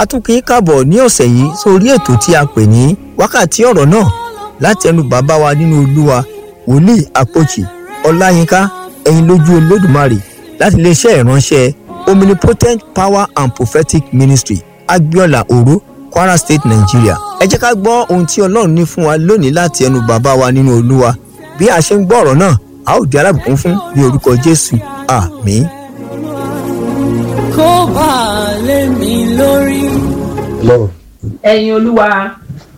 a tún kì í kàbọ̀ ní ọ̀sẹ̀ yìí sórí ètò tí a pè ní wákàtí ọ̀rọ̀ náà láti ẹnu bàbá wa nínú olúwa wòlíì àpòjì ọláyínká ẹ̀yin lójú olódùmarè láti iléeṣẹ́ ìránṣẹ́ omnipotent power and prophetic ministry agbiola oro kwara state nigeria ẹ jẹ́ ká gbọ́ ohun tí ọlọ́run ní fún wa lónìí láti ẹnu bàbá wa nínú olúwa bí a ṣe ń gbọ́ ọ̀rọ̀ náà a ó di alábùkún fún ní orúkọ jésù àmín. kó bá a lé mi lórí. lọ. ẹ̀yin olúwa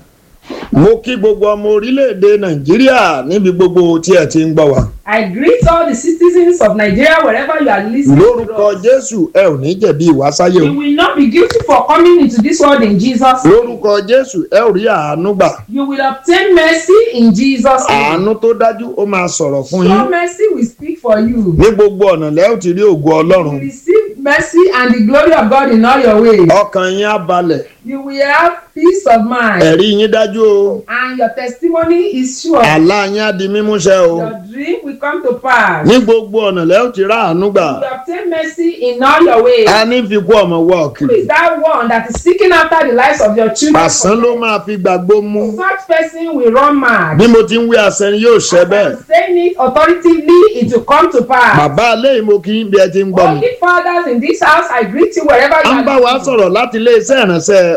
mo kí gbogbo ọmọ orílẹ̀-èdè nàìjíríà níbi gbogbo tí ẹ ti ń gbọ́ wa. i greet all the citizens of nigeria wherever you are listening to lórúkọ us. jésù ẹ ò ní jẹ̀bi ìwásáyé you o. will not be guilty for coming into this world in jesus name. lórúkọ jésù ẹ ò rí àánú gbà. you will obtain mercy in jesus name. àánú tó dájú ó máa sọ̀rọ̀ fún so yín. mercy will speak for you. ní gbogbo ọ̀nà lẹ́ ò ti rí ògo you ọlọ́run. will receive mercy and the glory of god in all your ways. ọkàn yín á balẹ̀. you will have peace of mind. ẹ̀rí yín dájú o. and your testimony is sure. àlá yín á di mímúṣẹ o. your dream will come to pass. ní gbogbo ọ̀nà lẹ́ ò ti rá àánú gbà. you will obtain mercy in all your ways. a ní fi kú ọmọ wọ Who ọ̀kìrì. is that one that is seeking after the lives of your children? pàṣán ló máa fi gbàgbó mú. Such person will run mad. bí mo ti ń wí àṣẹ ni yóò ṣẹ bẹ́ẹ̀. I'm saying it authoritatively, it will come to pass. bàbá alẹ́ yìí mo kí n bí ẹ ti ń gbọ́ mi. Holy fathers in this house, I greet you wherever you a ń bá wa are. sọ̀rọ̀ láti iléeṣẹ́ ìránṣẹ́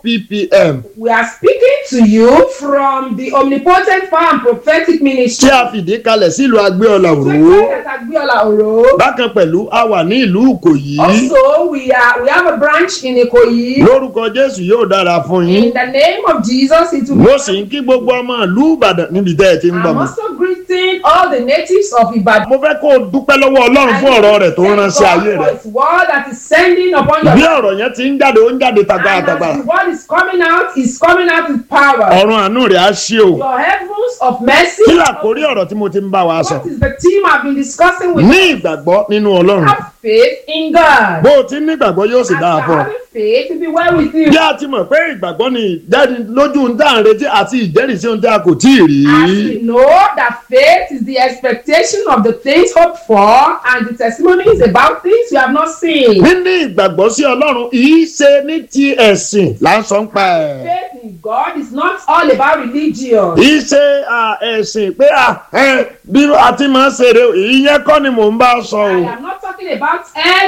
OPPM We are speaking to you from the omnipotent power and prophetic ministry. tí a fìdí kalẹ̀ sílùú agbéọlà òró. That Agbiola Oro. bákan pẹ̀lú a wà ní ìlú ìkòyí. Also, we are we have a branch in Ikoyi. lórúkọ jésù yóò dára fún yín. In the name of Jesus, it will mo sì ń kí gbogbo ọmọ ìlú ìbàdàn níbi tẹ́ ẹ ti ń gbọ́ I'm mi. also greeting all the natives of Ibadan. mo fẹ́ kó o dúpẹ́ lọ́wọ́ ọlọ́run fún ọ̀rọ̀ rẹ̀ tó ń rán sí ayé rẹ̀. His word that is sending upon your bí life. ọ̀rọ̀ yẹn ti ń jáde ó ń jáde And tagbátagbá. as the word is coming out, is coming out with power. ọ̀run àánú rẹ̀ á ṣí o. Your heavens of mercy. kí làkórí ọ̀rọ̀ tí mo ti ń bá wa sọ. What is the theme I've been discussing with ní you? ìgbàgbọ́ nínú ọlọ́run. Have faith in God. bó o ti ní ìgbàgbọ́ yóò sì As dáa you're fún ọ. having faith, it will be well with you. bí a ti mọ̀ pé ìgbàgbọ́ ni ìjẹ́ni lójú ohun tá à ń retí àti ìjẹ́rìísí ohun tí a kò tí ì rí. As we know that faith is the expectation of the things hoped for, and the testimony is about things you have not seen. níní ìgbàgbọ́ sí ọlọ́run yìí ṣe ní ti ẹ̀sìn là ń sọ ń pa ẹ̀. Faith in God is not all about religion. yìí ṣe à, ẹ̀sìn pé à, ẹ, bí a ti máa ń ṣeré ìyẹn kọ́ ni mò ń bá sọ o. I am not talking about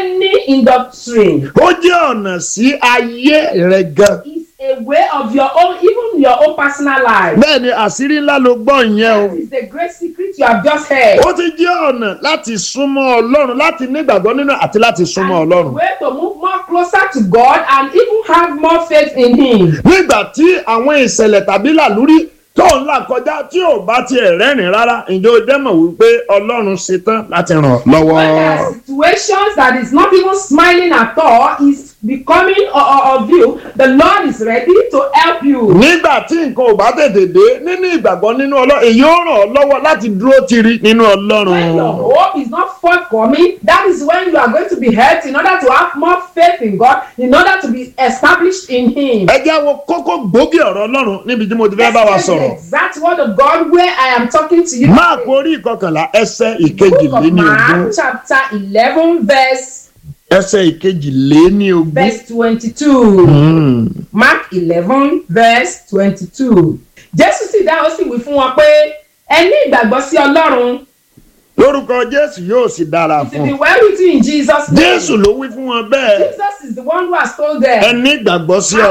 any indoctrine. ó jẹ́ ọ̀nà sí ayé rẹ̀ gan. It's a way of your own, even your own personal life. bẹ́ẹ̀ ni àṣírí ńlá ló gbọ́ ìyẹn o. That is the great secret you have just heard. ó ti jẹ́ ọ̀nà láti súnmọ́ ọlọ́run láti ní ìgbàgbọ́ nínú àti láti súnmọ́ And ọlọ́run. a way to move more closer to God and even have more faith in Him. nígbà tí àwọn ìṣẹ̀lẹ̀ tàbí làlúrí tó ń là kọjá tí ò bá tiẹ̀ rẹ́rìn rárá ǹjẹ́ o dẹ́mọ̀ wípé ọlọ́run ṣetán láti ràn ọ́ lọ́wọ́. When there are situations that is not even smiling at all, is becoming o- o- of you, the Lord is ready to help you. nígbà tí nǹkan ò bá tètè dé nínú ìgbàgbọ́ nínú ọlọ́run èyí ó ràn ọ́ lọ́wọ́ láti dúró tiri nínú ọlọ́run. When your hope is not forthcoming, that is when you are going to be helped in order to have more faith in God, in order to be established in Him. ẹ jẹ́ wo kókó gbòógì ọ̀rọ̀ ọlọ́run níbi tí mo ti fẹ́ bá wa Let's take sọ̀rọ̀. the exact word of God where I am talking to you. máàkù today. orí ìkọkànlá ẹsẹ̀ Book of ìkejìléní ogún Mark, chapter 11, verse, ẹsẹ̀ ìkejìléní ogún. verse 22. Mm. Mark eleven verse twenty-two. Jésù sì dá ó sì wí fún wọn pé ẹ ní ìgbàgbọ́ sí Ọlọ́run. lórúkọ jésù yóò sì dára It will fún be un. well with you in Jesus name. jésù ló wí fún wọn bẹ́ẹ̀ Jesus is the one who has told them. ẹ ní ìgbàgbọ́ sí